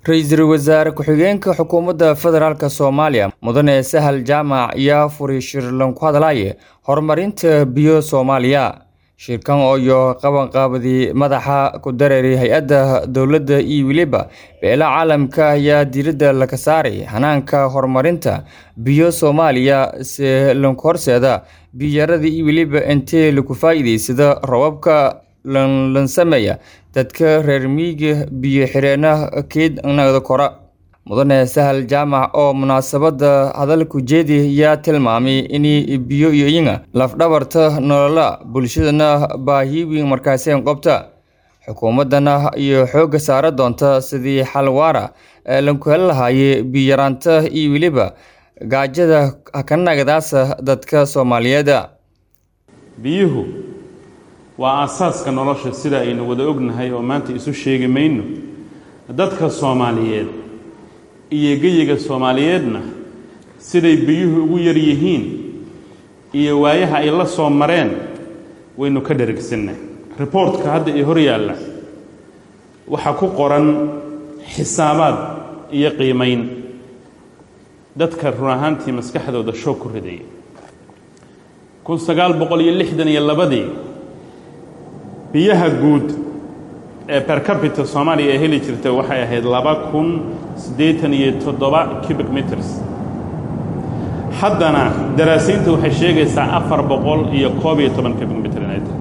ra-iisul wasaare ku-xigeenka xukuumadda federaalk soomaaliya mudane sahal jaamac ayaa furay shir lanku hadlaye horumarinta biyo soomaaliya shirkan ooyo qabanqaabadii madaxa ku dareeray hay-adda dowladda iyo weliba beela caalamka ayaa diiradda laga saaray hanaanka horumarinta biyo soomaaliya se lanku horseeda biyoyarada iyo weliba intee lagu faa'iideysada robabka lansameeya dadka reer miyiga biyo xireenah keednada kora mudane sahal jaamac oo munaasabada hadalku jeedi ayaa tilmaamay in biyo iyo iyaga lafdhabarta nolola bulshadana baahi weyn markaaseen qobta xukuumadana iyo xoogga saara doonta sidii xal waara lanku heli lahaaye biyaraanta iyo weliba gaajada hakanagadaasa dadka soomaaliyeed biyuhu waa aasaaska nolosha sida aynu wada ognahay oo maanta isu sheegi mayno dadka soomaaliyeed iyo geyiga soomaaliyeedna siday biyuhu ugu yar yihiin iyo waayaha ay la soo mareen waynu ka dherigsanna riboortka hadda ii hor yaalla waxaa ku qoran xisaabaad iyo qiimayn dadka run ahaantii maskaxdooda shoog ku ridaya kun sagaal boqol iyo lixdan iyo labadii biyaha guud ee bercabita soomaaliya ee heli jirta waxay ahayd laba kun siddeetan iyo toddoba cubic meters haddana daraasiinta waxay sheegaysaa afar boqol iyo koob iyo toban cubic meter inay tahay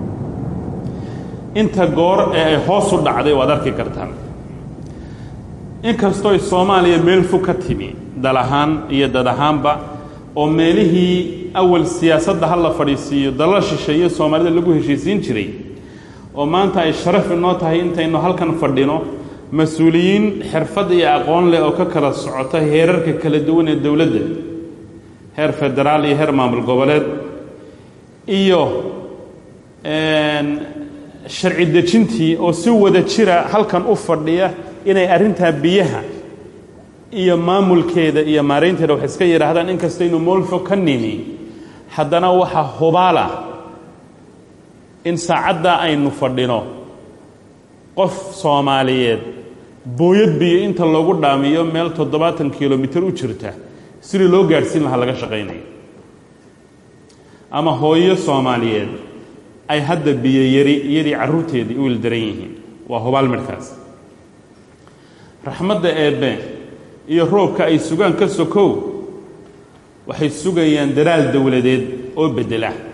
inta goor ee ay hoos u dhacday waad arki kartaan inkastooy soomaaliya meel fog ka timi dal ahaan iyo dad ahaanba oo meelihii awal siyaasadda ha la fadhiisiiyo dalal shisheeye soomaalida lagu heshiisiin jiray oo maanta ay sharaf inoo tahay intaynu halkan fadhino mas-uuliyiin xirfad iyo aqoon leh oo ka kala socota heerarka kala duwan ee dowladda heer federaal iyo heer maamul goboleed iyo sharci dejintii oo si wada jira halkan u fadhiya inay arrintaa biyaha iyo maamulkeeda iyo maaraynteeda wax iska yidhaahdaan inkastaynu moolfo ka nimi haddana waxaa hubaala in saacaddaa aynu fadhino qof soomaaliyeed booyad biyo inta loogu dhaamiyo meel toddobaatan kilomitir u jirta sidii loo gaadhsiin lahaa laga shaqaynayo ama hooyo soomaaliyeed ay hadda biyo yari iyadii carruurteedii u wildaran yihiin waa hubaal midhkaas raxmadda eebbe iyo roobka ay sugaan ka sokow waxay sugayaan daraal dowladeed oo beddela